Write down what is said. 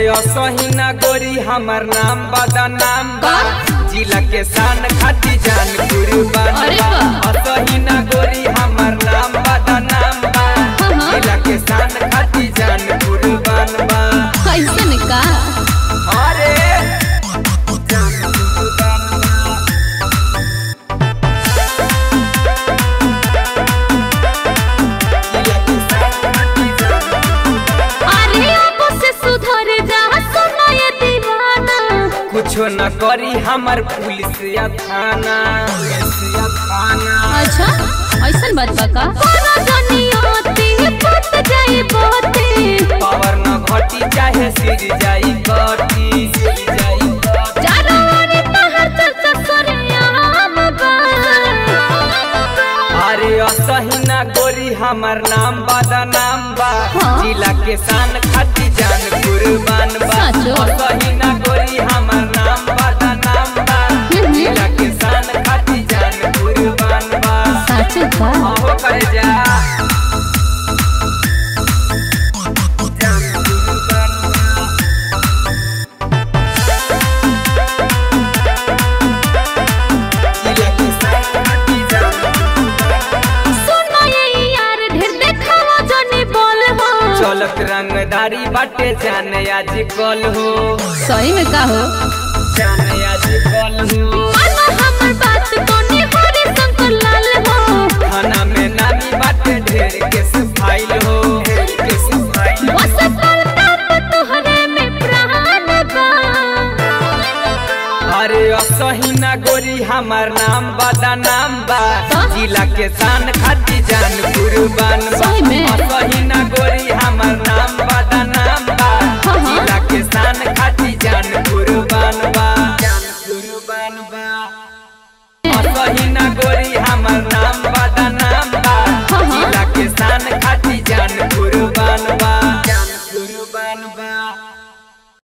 असहिना गोरी हमर नाम बदा नाम बा जिला के शान खाती जान कुर्बान अरे बा वाह। असहिना गोरी हमर नाम बदा नाम बा हाँ। जिला के शान खाती जान कुर्बान बा कैसन का अरे जान कुर्बान बा जिला के शान खाती जान अरे अब से सुधर जा सुना ये दीवाना कुछो न करी हमर पुलिस या थाना पुलिस या थाना अच्छा ऐसन बात बा का कोना जनियाती फट जाई बाते पावर न घटी चाहे सिर जाई कटी सिर जाई कटी चारों ओर तहर चर्चा करे आम बा अरे असहिना गोरी हमर नाम बदा नाम बा हाँ। जिला के शान खाती जान कुर्बान बा साचो। असहिना गोरी हमर नाम बदा नाम बा हम्म। जिला के शान खाती जान कुर्बान बा सच का अहो कर जा जान कुर्बान बा जिला के शान खाती जान सुनो ये यार ढेर देखावा जने बोल हो चलत रंगदारी बाटे जाने आज कल हो सही में का हो जाने आज कल हो मानो हमर बात कोनी हरे शंकर लाल हो थाना में नामी बाटे ढेर के फाइल हो ढेर के फाइल बस करता तो तुहरे में प्राण बा अरे असहिना गोरी हमर नाम बदा नाम बा जिला के शान खाती जान कुर्बान बा सही में? असहिना गोरी हमर नाम बदा नाम बा हाँ। जिला के शान खाती जान कुर्बान बा जान कुर्बान बा असहिना गोरी हमर नाम बदा नाम बा हाँ। जिला के शान खाती जान कुर्बान बा जान कुर्बान बा